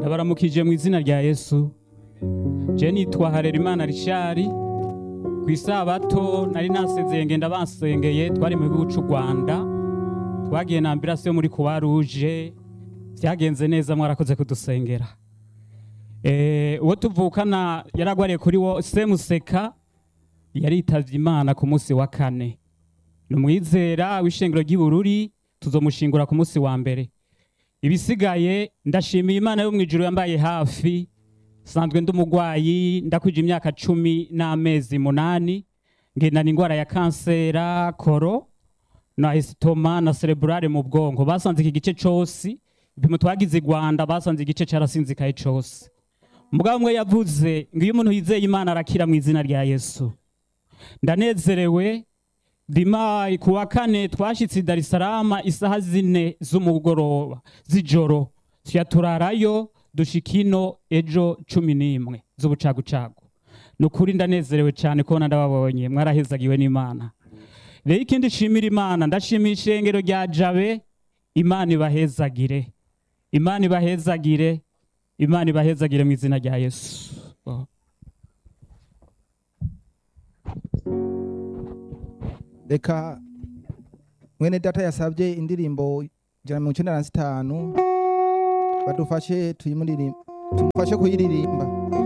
ndabaramukije mu izina rya yesu je nitwa harerimana rishari ku isabato nari nasezeye ngenda bansengeye twari mu gihugu c'u rwanda twagiye na ambirasi yo muri kuwa ruje vyagenze neza mwarakoze kudusengera Eh, uwo tuvukana yaragwariye kuri wo semuseka yaritavye imana ku munsi wa kane ni umwizera w'ishengero ry'ibururi tuzomushingura ku munsi wa mbere ibisigaye ndashimiye imana yo mu ijuru yambaye hafi sanzwe ndi umugwayi ndakwije imyaka cumi n'amezi munani ngendana indwara ya kansera koro na esitoma na cerebrale mu bwonko basanze iki gice cose ibipimo twagize i rwanda basanze igice carasinzikaye cose umugabo umwe yavuze ngo iyo umuntu yizeye imana arakira mu izina rya yesu ndanezerewe dimayi ku wa kane twashitse i darisarama isaha zine z'umugoroba z'ijoro tuya turarayo dushika ino ejo cumi n'imwe z'ubucagucagu ni ukuri ndanezerewe cyane kubona ndababonye mwarahezagiwe n'imana rero ikindi nshimira imana ndashimira ishengero rya jabe imana ibahezagire imana ibahezagire imana ibahezagire mu izina rya yesu Oh. reka mwene data yasabye indirimbo ijana na mirongo icyenda na zitanu badufashe tuyimuririmba tumufashe kuyiririmba